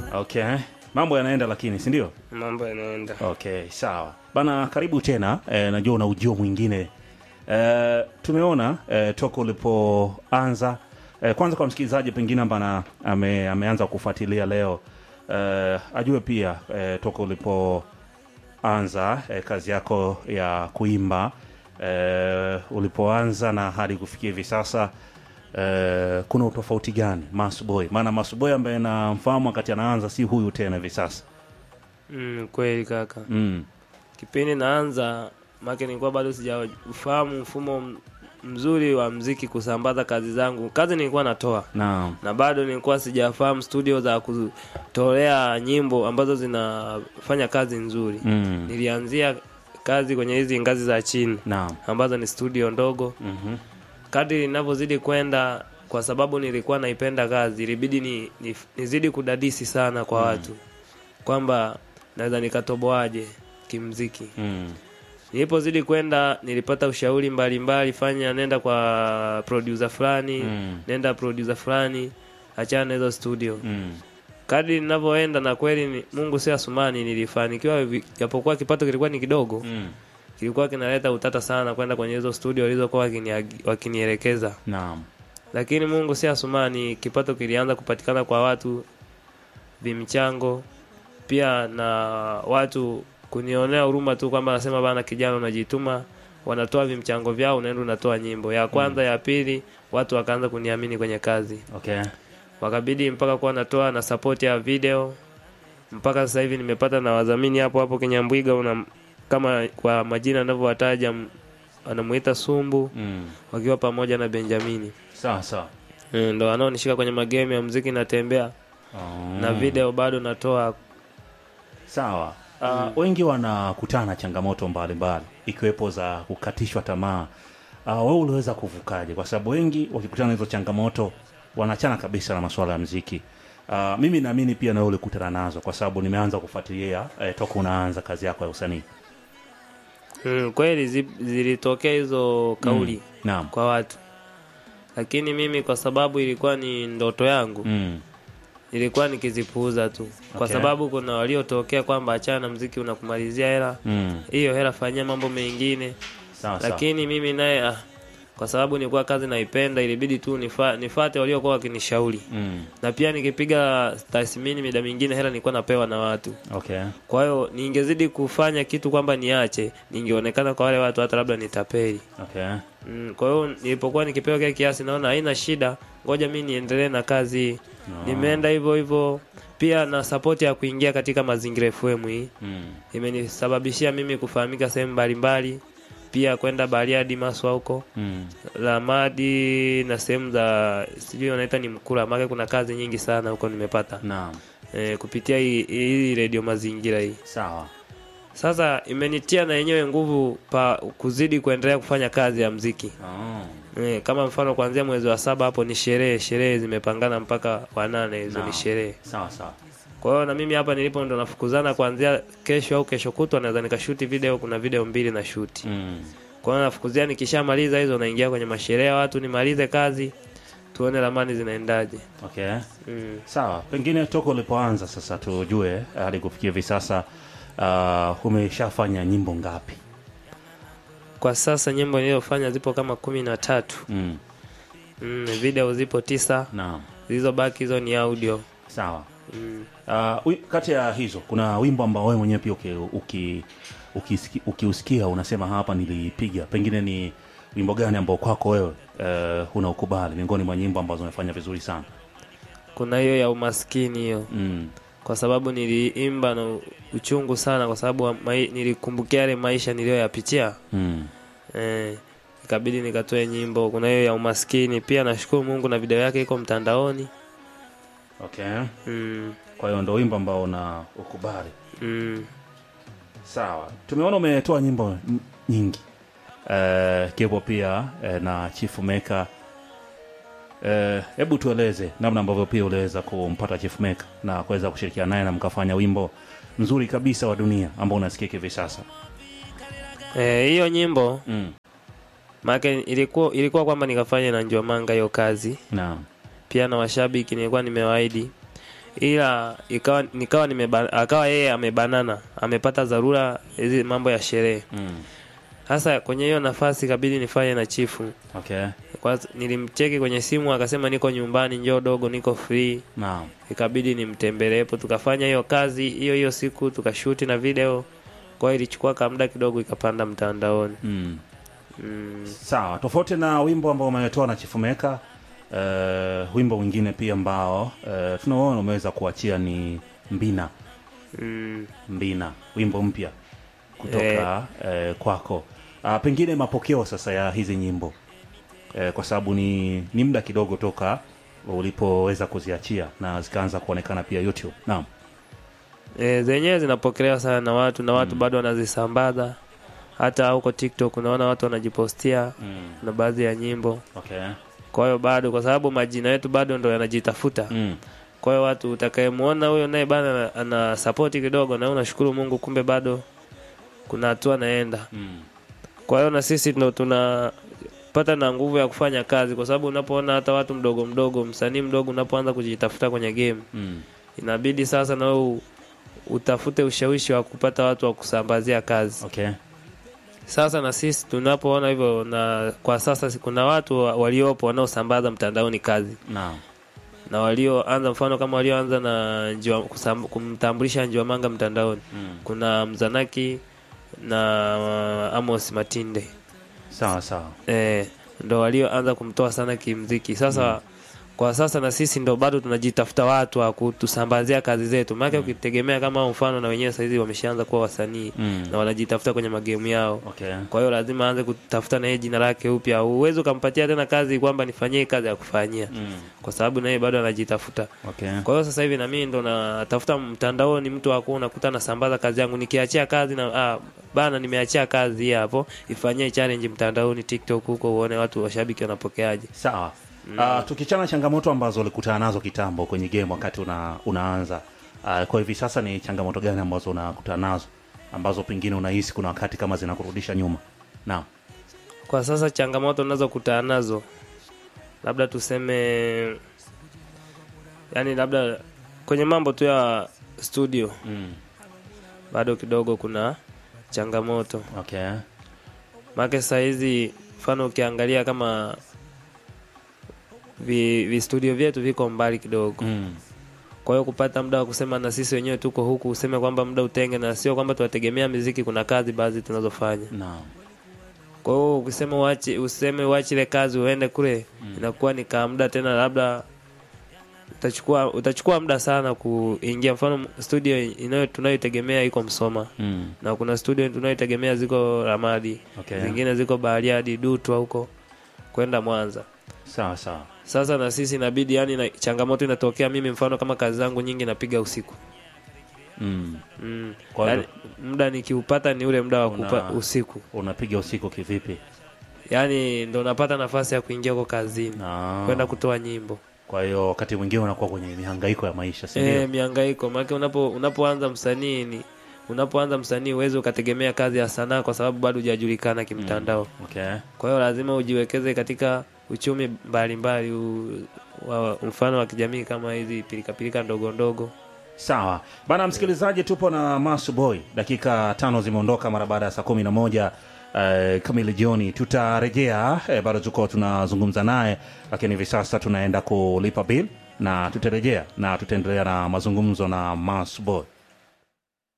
Okay, mambo yanaenda lakini, si ndio? mambo yanaenda. Okay, sawa bana, karibu tena e, najua una ujio mwingine e, tumeona e, toka ulipoanza e, kwanza kwa msikilizaji pengine ambana ame, ameanza kufuatilia leo e, ajue pia e, toka ulipoanza e, kazi yako ya kuimba e, ulipoanza na hadi kufikia hivi sasa e, kuna utofauti gani Masboy? Maana Masboy ambaye namfahamu wakati anaanza si huyu tena hivi sasa Mm, kweli kaka. mm. Kipindi naanza make nilikuwa bado sijafahamu mfumo m- mzuri wa mziki kusambaza kazi zangu. Kazi nilikuwa natoa Naam. na bado nilikuwa sijafahamu studio za kutolea nyimbo ambazo zinafanya kazi nzuri. Mm. Nilianzia kazi kwenye hizi ngazi za chini Naam. ambazo ni studio ndogo. Mhm. Kadri ninavyozidi kwenda, kwa sababu nilikuwa naipenda kazi, ilibidi ni, ni, nizidi kudadisi sana kwa watu kwamba naweza nikatoboaje kimziki. Mm. Nilipozidi kwenda, nilipata ushauri mbalimbali, fanya nenda kwa producer fulani Mm. nenda producer fulani, achana na hizo studio. Mm. Kadri ninavyoenda na kweli ni, Mungu si asumani, nilifanikiwa vi- japokuwa kipato kilikuwa ni kidogo, Mm. kilikuwa kinaleta utata sana kwenda kwenye hizo studio walizokuwa wakini- wakinielekeza Naam. lakini Mungu si asumani, kipato kilianza kupatikana kwa watu vimchango, pia na watu kunionea huruma tu kwamba nasema bana, kijana unajituma, wanatoa vimchango vyao, unaenda unatoa nyimbo ya kwanza, ya pili, watu wakaanza kuniamini kwenye kazi, Okay. wakabidi mpaka kuwa natoa na support ya video. Mpaka sasa hivi nimepata na wadhamini hapo hapo Kinyambwiga, una kama kwa majina anavyowataja, m- anamuita Sumbu, Mm. wakiwa pamoja na Benjamini Sawa sawa. Eh, ndo wanaonishika kwenye magame ya muziki natembea Oh. na video bado natoa Sawa. Uh, wengi wanakutana na changamoto mbalimbali ikiwepo za kukatishwa tamaa. Uh, wewe uliweza kuvukaje? Kwa sababu wengi wakikutana na hizo changamoto wanachana kabisa na masuala ya mziki. Uh, mimi naamini pia na wewe ulikutana nazo kwa sababu nimeanza kufuatilia eh, toka unaanza kazi yako ya usanii. mm, kweli zi- zilitokea hizo kauli Naam. kwa watu lakini mimi kwa sababu ilikuwa ni ndoto yangu Mm. ilikuwa nikizipuuza tu kwa Okay. sababu kuna waliotokea kwamba achana na mziki unakumalizia hela Mm. hiyo hela fanyia mambo mengine Sawa sawa. lakini mimi naye ah, kwa sababu nilikuwa kazi naipenda ilibidi tu nifa, nifate waliokuwa wakinishauri Mm. na pia nikipiga tathmini mida mingine hela nilikuwa napewa na watu Okay. Kwa hiyo ningezidi kufanya kitu kwamba niache, ningeonekana kwa wale watu hata labda nitapeli. Okay. Mm, kwa hiyo nilipokuwa nikipewa kile kiasi, naona haina shida, ngoja mi niendelee na kazi hii. Nimeenda hivyo hivyo, pia na support ya kuingia katika mazingira FM hii Mm. imenisababishia mimi kufahamika sehemu mbalimbali, pia kwenda Bariadi Maswa huko Mm. Lamadi na sehemu za sijui wanaita ni Mkula, maana kuna kazi nyingi sana huko nimepata Naam. e, kupitia hii, hii redio mazingira hii. Sawa. Sasa imenitia na yenyewe nguvu pa kuzidi kuendelea kufanya kazi ya mziki Oh. e, kama mfano kuanzia mwezi wa saba hapo ni sherehe, sherehe zimepangana mpaka wa nane, hizo Naam. ni sherehe. Sawa sawa. Kwa hiyo na mimi hapa nilipo ndo nafukuzana kuanzia kesho au kesho kutwa, naweza nikashuti video, kuna video mbili na shuti. Mm. Kwa hiyo nafukuzia, nikishamaliza hizo naingia kwenye masherehe ya watu, nimalize kazi, tuone ramani zinaendaje. Okay. Mm. Sawa, pengine toka ulipoanza sasa tujue hadi kufikia hivi sasa uh, umeshafanya nyimbo ngapi? Kwa sasa nyimbo nilizofanya zipo kama kumi na tatu. Mm. Mm, video zipo tisa, Naam. zilizobaki hizo ni audio. Sawa. Mm. Uh, wi- kati ya hizo kuna wimbo ambao wewe mwenyewe pia uki, uki, ukisiki- ukiusikia unasema hapa nilipiga, pengine ni wimbo gani ambao kwako wewe uh, unaukubali miongoni mwa nyimbo ambazo umefanya vizuri sana? Kuna hiyo ya umaskini hiyo, Mm. kwa sababu niliimba na uchungu sana, kwa sababu wa mai, nilikumbukia yale maisha niliyoyapitia Mm. eh, ikabidi nikatoe nyimbo. Kuna hiyo ya umaskini pia, nashukuru Mungu na video yake iko mtandaoni. Okay. Mm, Kwa hiyo ndo wimbo ambao una ukubali. mm. Sawa, tumeona umetoa nyimbo n- nyingi uh, kiwepo pia uh, na Chief Maker. Eh, Hebu tueleze namna ambavyo pia uliweza kumpata Chief Maker na kuweza kushirikiana naye na mkafanya wimbo mzuri kabisa wa dunia ambao unasikika hivi sasa. Eh, hiyo nyimbo Mm. maana ilikuwa ilikuwa kwamba nikafanya na Njomanga hiyo kazi Naam. pia na washabiki nilikuwa nimewaahidi ila ikawa nikawa nimeba, akawa yeye amebanana amepata dharura hizi mambo ya sherehe Mm. sasa kwenye hiyo nafasi ikabidi nifanye na chifu Okay. kwa nilimcheki kwenye simu akasema niko nyumbani njoo dogo niko free Naam. ikabidi nimtembeleepo tukafanya hiyo kazi hiyo hiyo siku tukashuti na video kwa hiyo ilichukua kamda kidogo ikapanda mtandaoni Mm. mm, Sawa, tofauti na wimbo ambao umetoa na Chifu Meka, uh, wimbo mwingine pia ambao uh, tunaona umeweza kuachia ni Mbina. mm, Mbina, wimbo mpya kutoka eh, kwako. Uh, pengine mapokeo sasa ya hizi nyimbo eh, kwa sababu ni, ni muda kidogo toka ulipoweza kuziachia na zikaanza kuonekana pia YouTube. Naam. e, zenyewe zinapokelewa sana na watu na watu bado wanazisambaza hata huko TikTok unaona watu wanajipostia Mm. na baadhi ya nyimbo Okay. kwa hiyo bado kwa sababu majina yetu bado ndo yanajitafuta Mm. kwa hiyo watu utakayemuona huyo naye bana ana- ana sapoti kidogo na wewe unashukuru Mungu kumbe bado kuna hatua naenda Mm. kwa hiyo na sisi ndo tunapata na nguvu ya kufanya kazi kwa sababu unapoona hata watu mdogo mdogo msanii mdogo unapoanza kujitafuta kwenye game Mm. inabidi sasa na wewe u- utafute ushawishi wa kupata watu wa kusambazia kazi Okay. sasa na sisi tunapoona hivyo na kwa sasa si- kuna watu wa- waliopo wanaosambaza mtandaoni kazi Naam. na walioanza mfano kama walioanza na Njiwa- kusam- kumtambulisha Njiwamanga mtandaoni Mm. kuna Mzanaki na uh, Amos Matinde Sawa sawa. eh, ndo walioanza kumtoa sana kimziki sasa kwa sasa na sisi ndo bado tunajitafuta watu wa kutusambazia kazi zetu maana ukitegemea kama mfano na wenyewe saizi wameshaanza kuwa wasanii Mm. na wanajitafuta kwenye magemu yao Okay. kwa hiyo lazima aanze kutafuta na yeye jina lake upya uwezi ukampatia tena kazi kwamba nifanyie kazi ya kufanyia Mm. kwa sababu na yeye bado anajitafuta Okay. kwa hiyo sasa hivi na mimi ndo natafuta mtandaoni mtu wako unakuta nasambaza kazi yangu nikiachia kazi na ah, bana nimeachia kazi hii hapo ifanyie challenge mtandaoni TikTok huko uone watu washabiki wanapokeaje Sawa. Uh, tukichana changamoto ambazo ulikutana nazo kitambo kwenye game wakati una, unaanza uh, kwa hivi sasa ni changamoto gani ambazo unakutana nazo ambazo pengine unahisi kuna wakati kama zinakurudisha nyuma? Naam. kwa sasa changamoto unazokutana nazo labda tuseme yani labda kwenye mambo tu ya studio Mm. bado kidogo kuna changamoto Okay. maake saa hizi mfano ukiangalia kama vi, vi studio vyetu viko mbali kidogo Mm. kwa hiyo kupata muda wa kusema na sisi wenyewe tuko huku useme kwamba muda utenge na sio kwamba tunategemea miziki kuna kazi baadhi tunazofanya Naam. kwa hiyo ukisema uache useme uache ile kazi uende kule inakuwa ni kaa muda tena labda utachukua utachukua muda sana kuingia mfano studio inayo tunayotegemea iko Msoma Mm. na kuna studio tunayotegemea ziko Ramadi Okay. zingine ziko Bariadi Dutwa huko kwenda Mwanza Sawa sawa. sasa na sisi inabidi yani na, changamoto inatokea mimi mfano kama kazi zangu nyingi napiga usiku Mm. mm. Kwa yani, muda nikiupata ni ule muda wa Una- kupa usiku Unapiga usiku kivipi? yani ndo napata nafasi ya kuingia huko kazini Ah. kwenda kutoa nyimbo Kwa hiyo wakati mwingine unakuwa kwenye mihangaiko ya maisha, si e, ndio? miangaiko maana unapo unapoanza msanii ni unapoanza msanii uweze ukategemea kazi ya sanaa kwa sababu bado hujajulikana kimtandao Okay. kwa hiyo lazima ujiwekeze katika uchumi mbalimbali u- wa mfano wa kijamii kama hizi pilikapilika ndogo ndogo Sawa bana, msikilizaji, tupo na Masu Boy. Dakika tano zimeondoka mara baada ya saa kumi na moja eh, kamili jioni. Tutarejea eh, bado tuko tunazungumza naye, lakini hivi sasa tunaenda kulipa bill na tutarejea na tutaendelea na mazungumzo na Masu Boy.